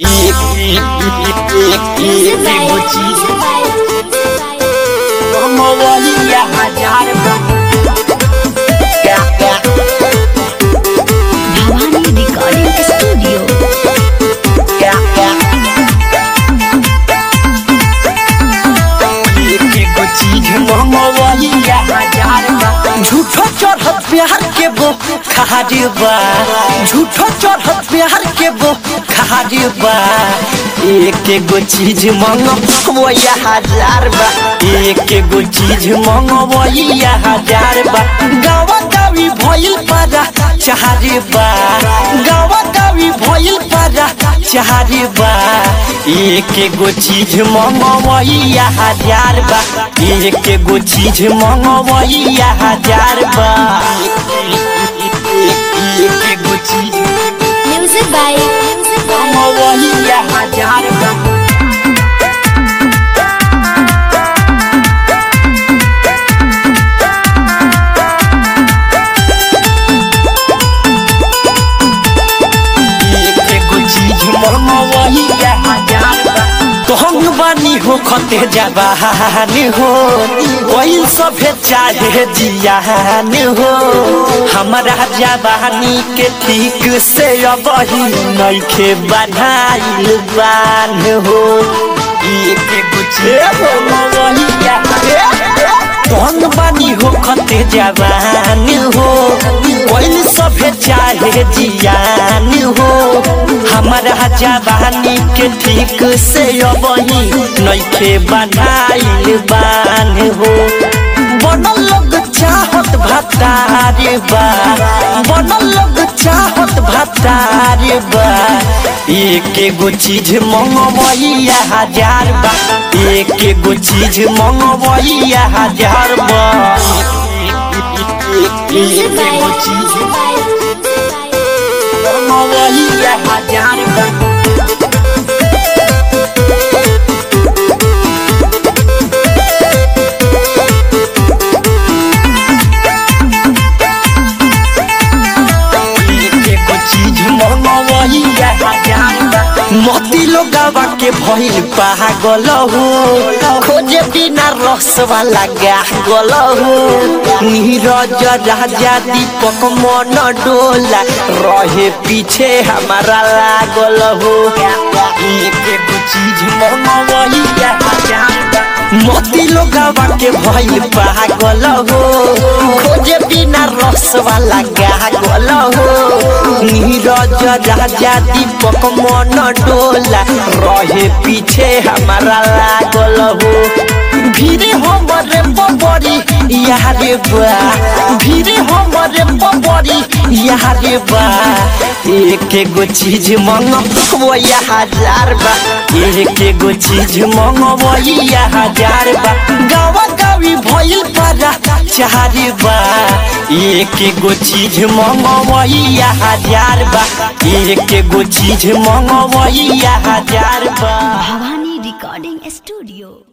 एगो चीज मोबाइलिया हजार क्या क्या भवानी रिकॉर्डिंग स्टूडियो क्या क्या एगो चीज मोबाइलिया हजार झूठो चढ़त प्यार के बो खारी बा झूठो चढ़त प्यार के बो खारी बा एक एगो चीज मंगो या हजार बा एक एगो चीज मंगो या हजार बा गावा गावी भइल पारा चाहरे बा गावा गावी भइल पारा चाहरे बा एक एगो चीज मंगो या हजार बा एक एगो चीज मंगो या हजार बा एक एगो चीज म्यूजिक बाय मंगो या हजार बा एगो चीज मनवही कहन बानी हो खते जबान हो कोई सभे चाहे जियान हो हमारा जवानी के ठीक से अब ही नइखे बनाइल बान हो एक एगो चीज मनवही कौन बानी हो खते जवान हो कोई सभे चाहे जियान हो हमारा जवानी के ठीक से अब ही नइखे बनाइल बान हो बनल लोग चाहत भतारे बा बनल लोग चाहत भतारे बा एक एगो चीज मंगवैया हजार बा एक एगो चीज मंगवैया हजार बा एक एगो चीज मंगवैया हजार बा एगो चीज मंगवैया हजार बा मोती लोगावा के भइल पागल हो खोजे बिना रस वाला गागल हो नीरज राजा दीपक मन डोला रहे पीछे हमारा लागल हो एक एगो चीज मंगवैया हजार बा मोती लोगावा के भइल पागल हो खोजे बिना रस वाला गागल हो नीरज राजा दीपक मन डोला रहे पीछे हमारा लागल हो भीरे हमरे बबरी यारे बा भीरे हमरे बबरी यारे बा एक एगो चीज मंगवो या हजार बा एक एगो चीज मंगवो या हजार बा गावा गावी भइल पारा चारे बा एक एगो चीज मंगवो या हजार बा एक एगो चीज मंगवो या हजार बा भवानी रिकॉर्डिंग स्टूडियो